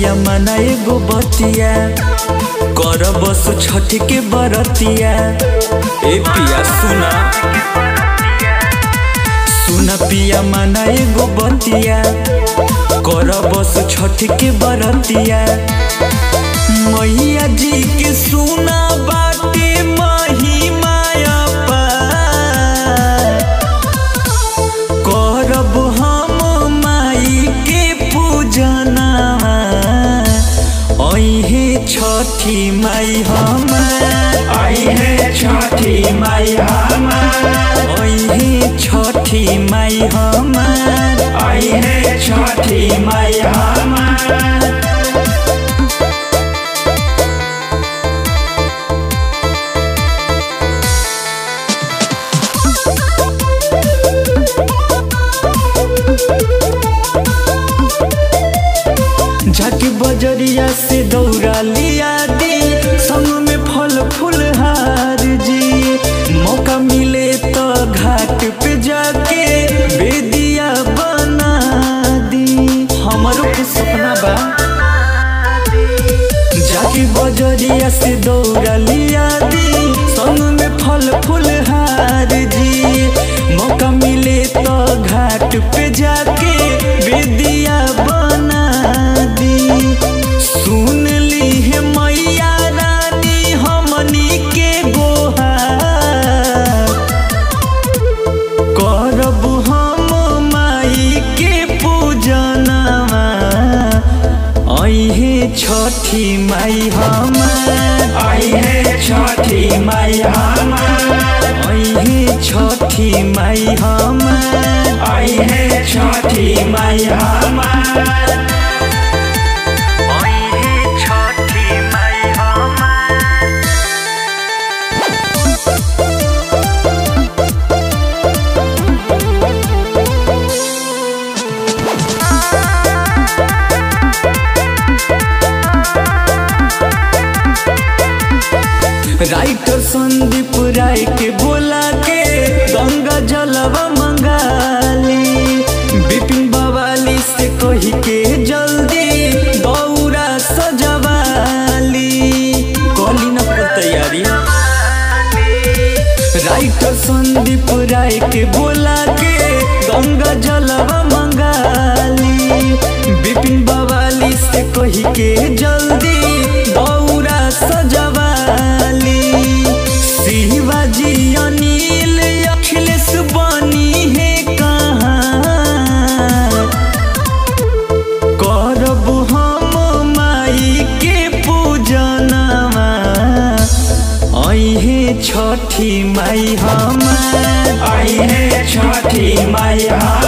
पिया मना एगो बतिया कर बस छठ के बरतिया ए पिया सुना सुना पिया मना एगो बतिया कर बस छठ के बरतिया मैया जी के सुना बाटे महिमा अपार। करब हम माई के पूजना अहे छठी माई हम अहे छठी माई हमार अहे छठी माई हम अहे छठी माई हमार जाके बजरिया से दौड़ा लिया दी संग में फल फूल हार जी मौका मिले तो घाट पे जाके बेदिया बना दी हमारो के सपना बा जाके बजरिया से दौड़ा लिया दी संग में फल फूल हार जी मौका मिले तो घाट पे जाके बेदिया बना दी सुन ली है मैया रानी हमनी के गोहार करब हम माई के पूजनवा अहे छठी माई हम अहे छठी माई हमार अहे छठी माई हम अहे छठी माई हमार अहे छठी माई हम राइटर संदीप राय के बोला के गंगा जलवा मंगाली बिपिन बवाली से कही के जल्दी दौरा सजवाली कली न पर तैयारी राइटर संदीप राय के बोला के गंगा जलवा मंगाली बिपिन बवाली से कही के जल्दी दौरा सजवाली शिवाजी अनिल अखिलेश बनी है कहाँ करब हम माई के पूजनवा अहे छठी माई हम अहे छठी माई हमार